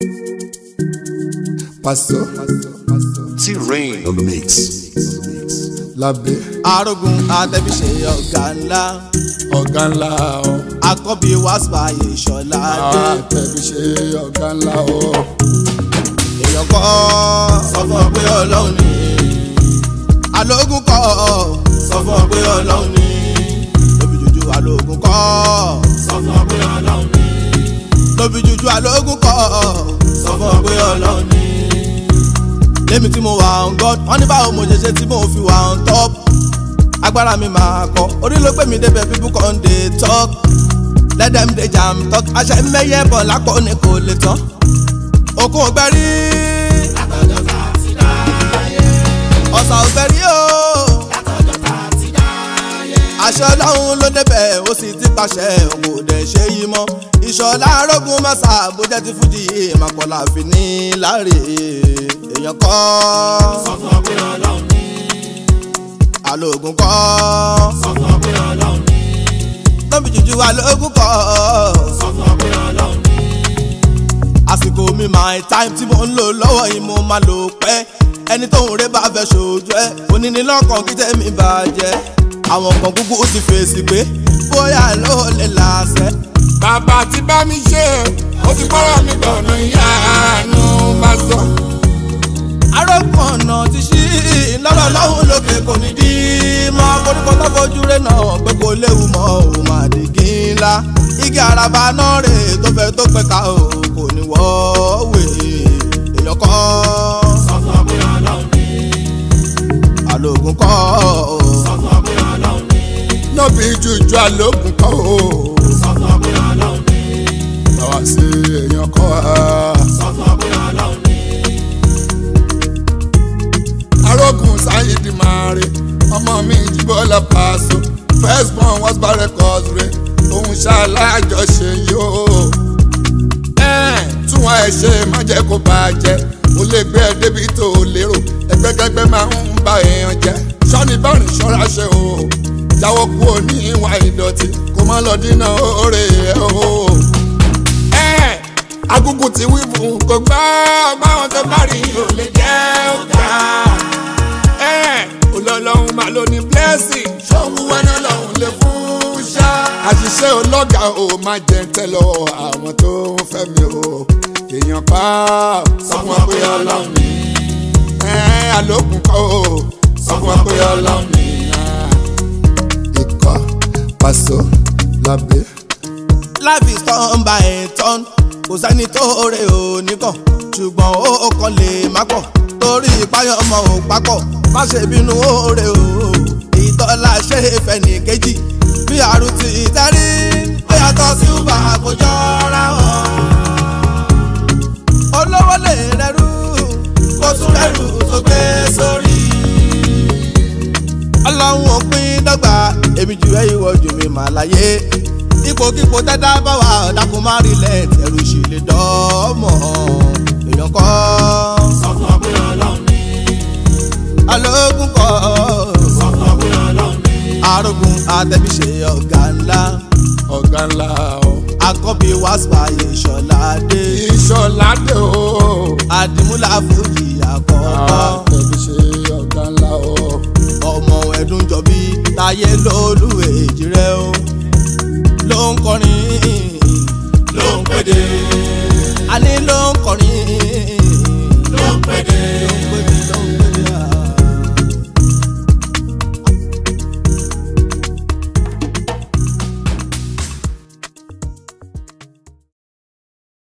Paso T-Rain. on the mix. lábẹ́ arógun àtẹ̀bíṣe ọ̀gá ńlá ọ̀gá ńlá ọ̀ akọ́bí wàsípààyè ìṣọ̀lá dé àtẹ̀bí ṣe ọ̀gá ńlá ọ̀ èèyàn kọ́ sọ fún ọ pé ọlọ́run ni alógun kọ́ sọ fún ọ pé ọlọ́run ni lóbi jújú alógun kọ́ sọ fún ọ pé ọlọ́run ni lóbi jújú alógun kọ́ sọ fún ọ pé ọlọ́run ni lémi tí mo wà on god wọ́n ní báwo mo ṣe ṣe tí mo fi wà on top agbára mi máa kọ orí ló gbé mi débẹ̀ people come dey talk let them dey jam talk àṣẹ mẹ́yẹ bọ̀ lápò ní kò lè tán okun ògbẹ́rí ọ̀sà ògbẹ́rí o àṣẹ ọlọ́run ló débẹ̀ ó sì ti pàṣẹ kò dẹ̀ ṣe yí mọ́ ìṣọ̀lá arógun mọ́sà bójẹ́ ti fújì màpọ̀lá fi ní láre èèyàn kọ́ sọ fún ọ pé ọlọ́run ní alóògùn kọ́ sọ fún ọ pé ọlọ́run ní lóbi jújú alóògùn kọ́ sọ fún ọ pé ọlọ́run ní àsìkò mi my time tí mo ń lò lọ́wọ́ yìí mo máa lò pẹ́ ẹni tó ń rẹ́ bá fẹ́ ṣojú ẹ onínílọ́kàn kí tẹ́mi bàjẹ́ àwọn kan kúkú ti fèsì pé bóyá ló lè làásẹ̀. bàbá tí bá mi ṣe ó ti kọ́rọ̀ mi dọ̀nà ìyanu bá sọ. arógun ọ̀nà ti ṣí lọ́rọ̀ lọ́hùn lókè kò ní dí mọ́ koríko tó fojú rẹ̀ náà pé kò léwu mọ́ ò máa di kí ńlá igi àràbà náà rè tó fẹ́ tó pẹ́ ká o kò ní wọ́ọ̀wé èèyàn kọ́ sọ fún ọ pé ọlọ́run ní alóògùn kọ́ sọ fún ọ pé ọlọ́run ní nọ́bì jújú àlòkùn kọ́ o. sọ fún ọ pé ọlọ́run ní báwa sí èèyàn kọ́ a. sọ fún ọ pé ọlọ́run ní. arógun sáyidi máa re ọmọ mi jíbọ́lá pàṣọ first born was by records re òun ṣàlàjọṣe yóò. tún wọn ẹ ṣe má jẹ́ kó bàjẹ́ ó lè gbé ẹ débi tó o lérò ẹgbẹ́kẹ́gbẹ́ máa ń ba èèyàn jẹ́ sọ́ni bọ́ọ̀rì ṣọ́ra ṣe o jáwọ́ kú ò ní ìwà ìdọ̀tí kó má lọ dínà oore ẹ̀ o. agúngún ti wí fún kò gbọ́ báwọn tó bá rí ò lè jẹ́ ọ̀gá olólùwọ̀n máa ló ní blessing ṣọ́hún wẹ́nà lọ́hún lè fún ṣá. àṣìṣe ọlọ́gà ò máa jẹ tẹ́ lọ àwọn tó ń fẹ́ mi o èèyàn pa sọ fún wa pé ọlọ́run ni àlòkùn kọ́ o sọ fún wa pé ọlọ́run ni. ikọ̀ Paso lábẹ́. life is turn by turn kò sẹ́ni tó rè ó nìkan ṣùgbọ́n ó kàn lè má pọ̀ torí ìpáyọ̀ ọmọ ò papọ̀ má ṣe bínú ó rè ó ìtọ́lá ṣe fẹ́ ní kejì bí àrùn ti tẹ́rí ó yàtọ̀ sí uber kò jọra wọn. olówó lè rẹrú kó tún rẹrù tó gbé sórí. ọlọ́run ò pín dọ́gba èmi jù ẹ́ ìwọ jù mí mà láyé ipòkípò tẹ́tà bá wà dákun má rí lẹ́ẹ̀tì ẹ̀rù sì lè dọ́ọ̀mọ̀ èèyàn kọ́. sọ fún ọ pé ọlọ́run ní. alógún kọ́. sọ fún ọ pé ọlọ́run ní. arógun àtẹ̀bíṣe ọ̀gá ńlá ọ̀gá ńlá o. akọ́bí wàsípààyè ìṣọ̀lá dé. ìṣọ̀lá dé o. àdìmúlà fújì àkọ́kọ́. àtẹ̀bí ṣe ọ̀gá ńlá o. ọmọ ẹ̀dùn jọbí táyé lólu èjì rẹ o ló ń kọrin ló ń pèdè àní ló ń